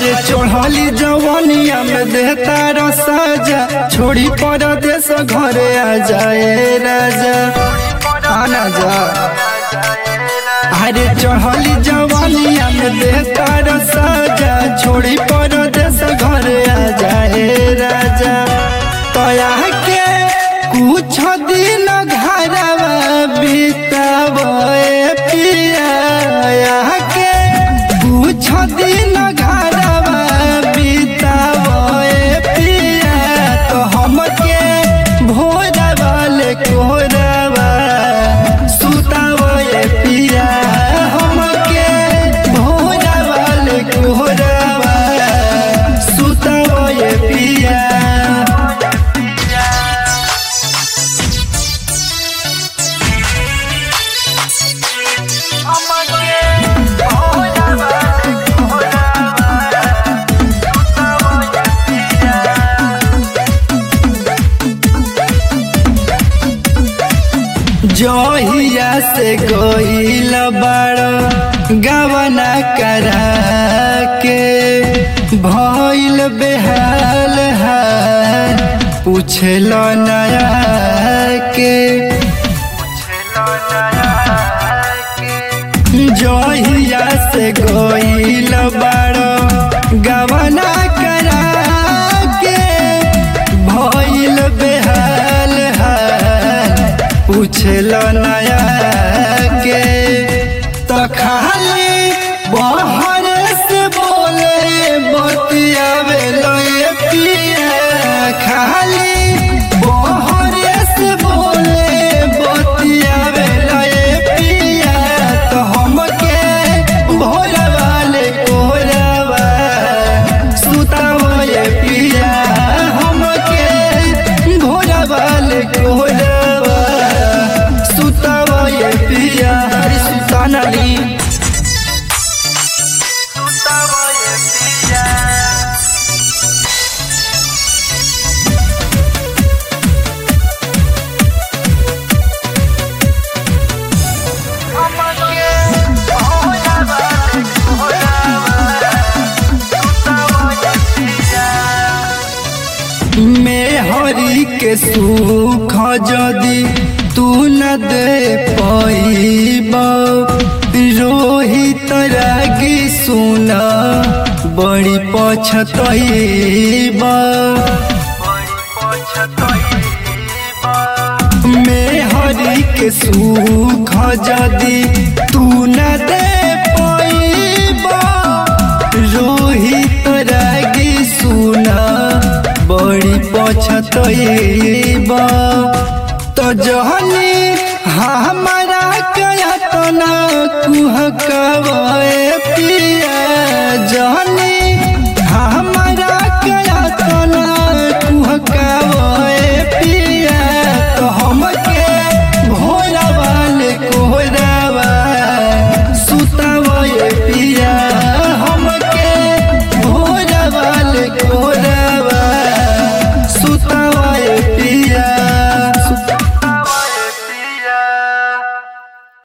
अरे चढ़ली जवानिया में देता रसाजा छोड़ी परदेश घरे आ जाए राजा आना जा अरे चढ़ली जवानिया में देता रसाजा छोड़ी परदेश घरे आ जाए राजा तया के कुछ दिन घरवा बितावे पिया के कुछ दिन घरवा बितावे पिया तो हमके भोरवा ले कोरवा सुतावे पिया हमके भोरवा ले कोरवा सुतावे पिया जहिया से गईल बाड़ गवना करा के भइल बेहाल हाल पूछल नया के जहिया से गईल बाड़ गवना करा के भइल बेहाल हाल पूछल नया के तो खाली बहर से बोले बतियावे लए पिया खाली बहर से बोले बतियावे लए पिया तो हमके भोरवा ले कोरवा सुतावे पिया हमके भोरवा ले कोरवा सुतावे पिया हरि सुतानली में हरि के सुख जदि तू न दे पैब रोहित रागी सुना बड़ी पछतैब में हरि के सुख जदि तू न दे पैब रोहित रागी सुना बड़ी पछतैबा